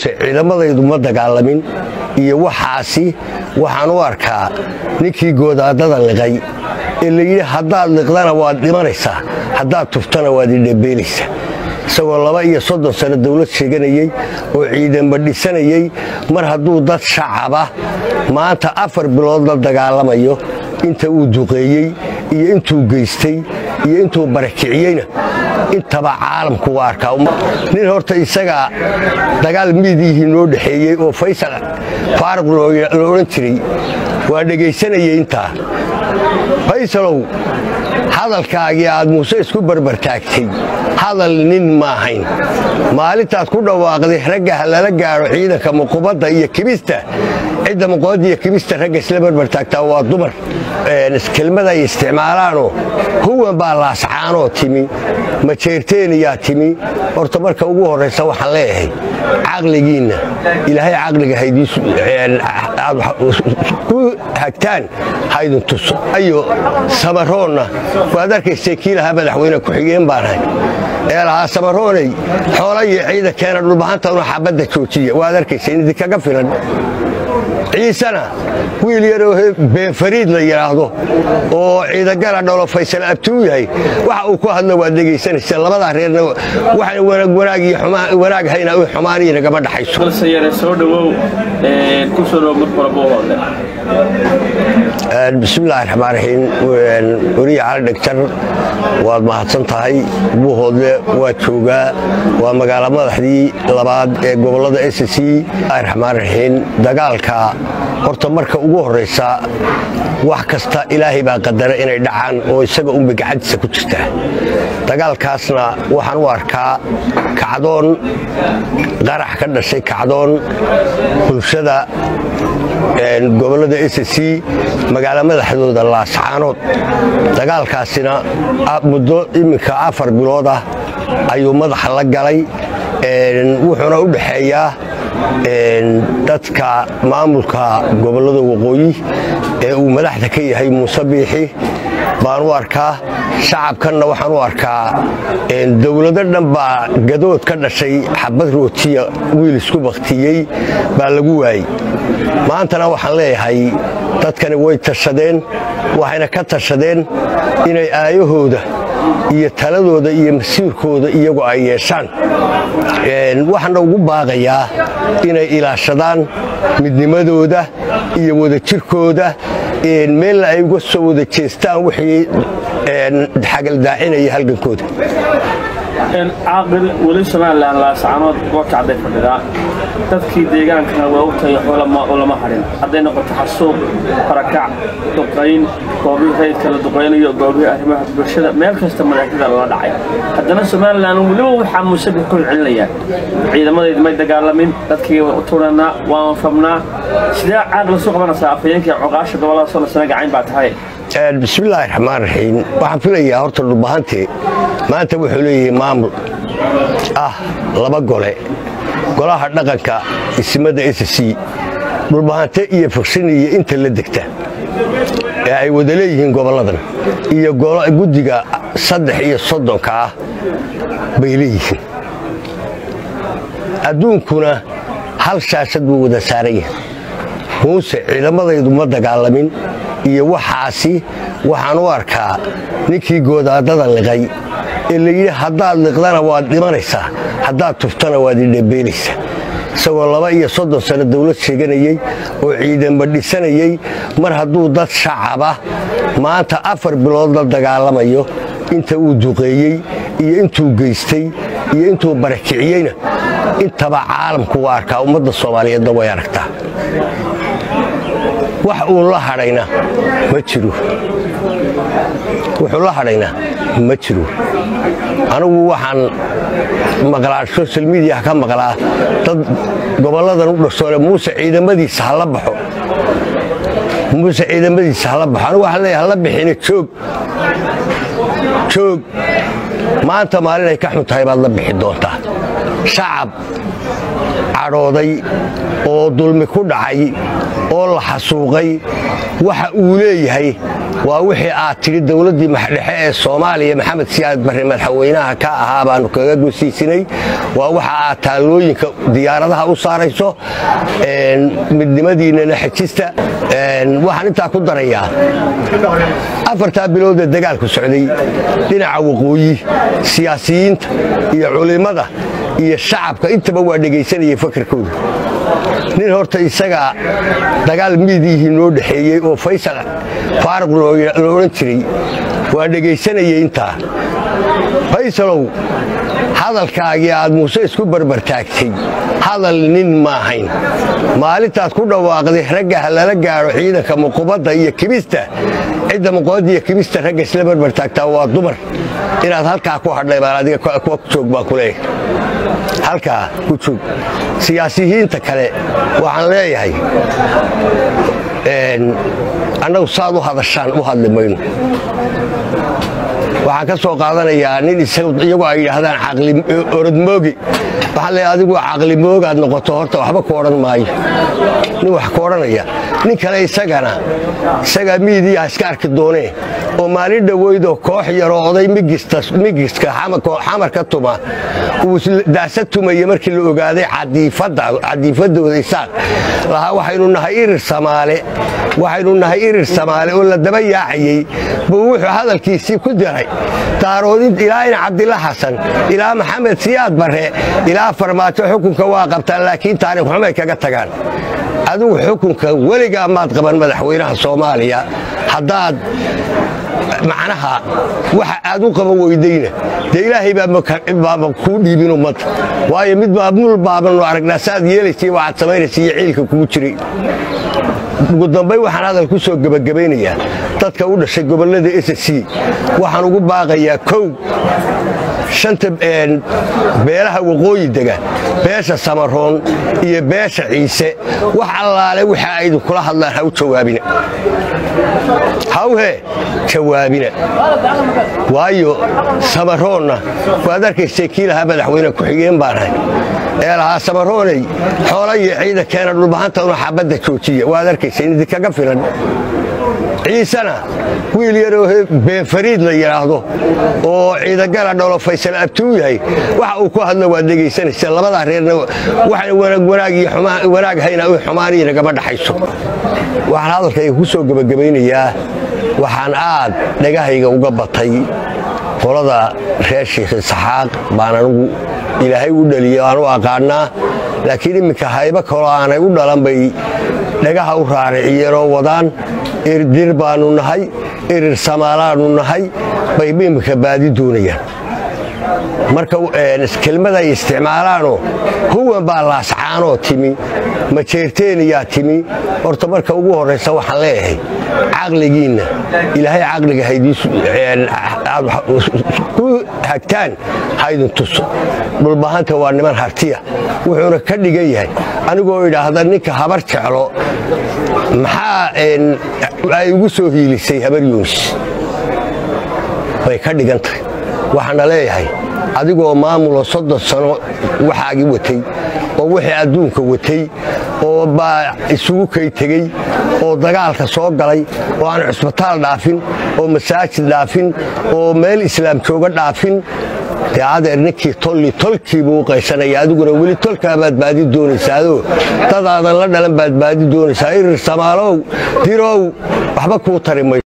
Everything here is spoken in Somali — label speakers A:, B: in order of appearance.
A: ciidamadaydu ma dagaalamin iyo waxaasi waxaan u arkaa ninkii goodaadada liqay ee layidhi haddaad liqdana waad dhimanaysaa haddaad tuftana waad idhabeelaysaa isagoo laba iyo soddon sano dawlad sheeganayey oo ciidanba dhisanayey mar hadduu dad shacaba maanta afar bilood la dagaalamayo inta uu duqeeyey iyo intuu geystay iyo intuu barakiciyeyna intaba caalamku waa arkaa nin horta isagaa dagaal miidihii noo dhexeeyey oo faysal faaruq lo odhan jiray waa dhegaysanayay intaa faysalow hadalkaagii aad muuse isku barbartaagtay hadal nin ma ahayn maalintaad ku dhawaaqday ragga ha lala gaadho ciidanka muqubadda iyo kibista cidda muqubadda iyo kibista ragga isla barbartaagtaa waa dumar kelmada ay isticmaalaanoo huwan baa laascaanoo timi majeerteeniyaa timi horta marka ugu horraysa waxaan leeyahay caqligiinna ilaahay caqliga ku hagtaan haydin tuso ayo samaroonna waad arkaysay kii lahaa madaxweyne ku-xigeen baanahay ee lahaa samarooney xoola iyo ciidankeena dhulbahantanu xabadda joojiya waad arkaysay idinkaga filan ciisena wiil yaroo beenfariid la yidhaahdo oo ciidagala dholo faysal abtuu yahay waxa uu ku hadlo waad dhegaysanaysa labadaa reerna waxaan wanaag iyo wanaag hayna xumaaniyi nagama dhaxayso
B: soo dhawow ku soo dhow marka hore buuhoodle
A: bismillahi raxmaan raxiim weriya cali dhegtar waad mahadsan tahay buuhoodle waa joogaa waa magaalo madaxdii labaad ee gobollada s c raxmaan raxiim dagaalka horta marka ugu horraysa wax kasta ilaahay baa qadara inay dhacaan oo isaga unba gacantiisa ku jirtaa dagaalkaasna waxaan u arkaa kacdoon qarax ka dhashay kacdoon bulshada gobollada s c magaalo madaxdooda laascaanood dagaalkaasina muddo iminka afar bilood ah ayuu madaxa la galay wuxuuna u dhexeeyaa dadka maamulka gobollada waqooyi ee uu madaxda ka yahay muuse biixi baan u arkaa shacabkanna waxaan u arkaa dowlado dhan baa gadood ka dhashay xabad rootiya wiil isku bakhtiyey baa lagu waayey maantana waxaan leeyahay dadkani way tashadeen waxayna ka tashadeen inay aayahooda iyo taladooda iyo masiirkooda iyagu ay yeeshaan waxaana ugu baaqayaa inay ilaashadaan midnimadooda iyo wadajirkooda meelna ay uga soo wada jeestaan wixii xagaldaacinaya halgankooda
B: caaqil weli somalilan laascaanood goorkacday fadhidaa dadkii deegaankana waa u tagay ulama hadhin hadday noqoto xasuuq barakac duqayn goobihii rayidka la duqaynayo goobihii arrimaha bulshada meel kasta madaxyada lala dhacay haddana somalilan weliba waxaa muusabix ku celcelinayaan ciidamadaydu may dagaalamin dadkii way u turanaa waan rabnaa sidee caaqil isu qabanaysaa afhayeenkii coqaasha gobollada soo lasana gacayn baa tahay
A: bismillaahi raxmaan raxiim waxaan filayaa horta dhulbahante maanta wuxuu leeyahay maamul ah laba gole golaha dhaqanka isimada s c dhulbahante iyo fiksiniya inta la degta ee ay wada leeyihiin gobolladan iyo guddiga saddex iyo soddonka ah bay leeyihiin adduunkuna hal shaashad buu wada saaran yahay muuse ciidamadaydu ma dagaalamin iyo waxaasi waxaan u arkaa ninkii goodaadada liqay ee layidhi haddaad liqdana waad dhimanaysaa haddaad tuftana waad idhabeelaysaa isagoo laba iyo soddon sano dawlad sheeganayey oo ciidanba dhisanayey mar hadduu dad shacaba maanta afar bilood la dagaalamayo inta uu duqeeyey iyo intuu geystay iyo intuu barakiciyeyna intaba caalamku waa arkaa ummadda soomaaliyeedna way aragtaa wax uun la hadhayna ma jiro wuxuu la hadhayna ma jiro anigu waxaan maqlaa social mediah ka maqlaa dad gobolladan u dhashoole muuse ciidamadiisa hala baxo muuse ciidamadiisa hala baxo anigu waxaan leeyahay hala bixina joog joog maanta maalin ay ka xun tahay baad la bixi doontaa shacab cadhooday oo dulmi ku dhacay oo la xasuuqay waxa uu leeyahay waa wixii aad tidhi dowladdii maxdhexe ee soomaaliya maxamed siyaad barre madaxweynaha ka ahaa baannu kaga gosiisinay waa waxa aad taallooyinka diyaaradaha u saarayso midnimadiinnana xejista waxaan intaa ku darayaa afartaa biloodee dagaalku socday dhinaca waqooyi siyaasiyiinta iyo culimmada iyo shacabka intaba waa dhegaysanayay fakarkooda nin horta isagaa dagaal miidiyihii noo dhexeeyey oo faysal faaruq lo odhan jiray waa dhegaysanayay intaa faysalow hadalkaagii aad muuse isku barbartaagtay hadal nin ma ahayn maalintaad ku dhawaaqday ragga ha lala gaadho ciidanka muqubadda iyo kibista cidda muqubadda iyo kibista ragga isla barbartaagtaa waa dumar inaad halkaa ku hadhay baan adiga ku joog baan ku leeyahay halkaa ku joog siyaasiyiinta kale waxaan leeyahay annagu saad u hadashaan u hadli mayno waxaan ka soo qaadanayaa nin iyagu ay yidhaahdaan orodmoogi waxaan leeyahay adigu caqlimoogaad noqoto horta waxba ku odhan maayo nin wax ku odhanaya nin kale isagana isagaa miidiyaha iska arki doonee oo maalin dhoweydoo koox yaroo oday migiska xamar ka tuma uu daasa tumaya markii la ogaaday cadiifaddooda isaaq lahaa waxaynu nahay irir samaale waxaynu nahay irir samaale oo la daba yaacayey buu wuxuu hadalkiisii ku diray daaroodin ilaa in cabdilla xasan ilaa maxamed siyaad barre ilaa farmaajo xukunka waa qabtaan laakiin taariikh xumay kaga tagaan adigu xukunka weligaa maad qaban madaxweynaha soomaaliya haddaad macnaha waxa aad u qaban weydayna dee ilaahay baaba kuu dhiibin ummadda waayo mid maamul baabanu aragnaa saaad yeelaysay waxaad samaynaysa iyo ciilka kugu jiray ugu dambay waxaan hadal ku soo gebagabaynayaa dadka u dhashay gobollada s c waxaan ugu baaqayaa kow shanta beelaha waqooyi dega beesha samaroon iyo beesha ciise wax allaale waxa aydu kula hadlaan ha u jawaabina hawhe jawaabina waayo samaroonna waad arkaysay kii lahaa madaxweyne ku-xigeen baanahay ee lahaa samarooney xoola iyo ciida keena dhulbahanta una xabadda joojiya waad arkaysay idinkaga filan ciisena wiil yaroo beenfariid la yidhaahdo oo ciidagala dholo faysal abtuu yahay waxa uu ku hadla waad dhegaysanaysa labadaa reerna waxaan wanaag iyo wanaag hayna xumaaniyi nagama dhaxayso waxaan hadalkayga ku soo gebagabaynayaa waxaan aad dhagahayga uga batay qolada reer shiikh isxaaq baan anugu ilaahay u dhaliya aanu aqaannaa laakiin imminka haybo kaloo aanay u dhalan bay dhagaha u raariciyeenoo wadaan irdir baannu nahay irir samaalaannu nahay bay imminka baadi doonayaan marka kelmaday isticmaalaanoo huwan baa laascaanoo timi majeerteeniyaa timi horta marka ugu horraysa waxaan leeyahay caqligiinna ilaahay caqliga ku hagtaan haydin tuso dhulbahanta waa niman hartiya wuxuuna ka dhigan yahay anigoo idhaahda ninka habar jeclo maxaa ay ugu soo hiilisay habar yuunis bay ka dhigan tahay waxaana leeyahay adigoo maamulo soddon sano waxaagii watay oo wixii adduunka watay oo baa isugu kay tegey oo dagaalka soo galay oo aan cusbitaal dhaafin oo masaajid dhaafin oo meel islaam jooga dhaafin dee adeer ninkii tolli tolkii buu u qaysanaya adiguna weli tolkaa baad baadi doonaysaadoo dadaadan la dhalan baad baadi doonaysaa irir samaalow dirow waxba kuu tari mayo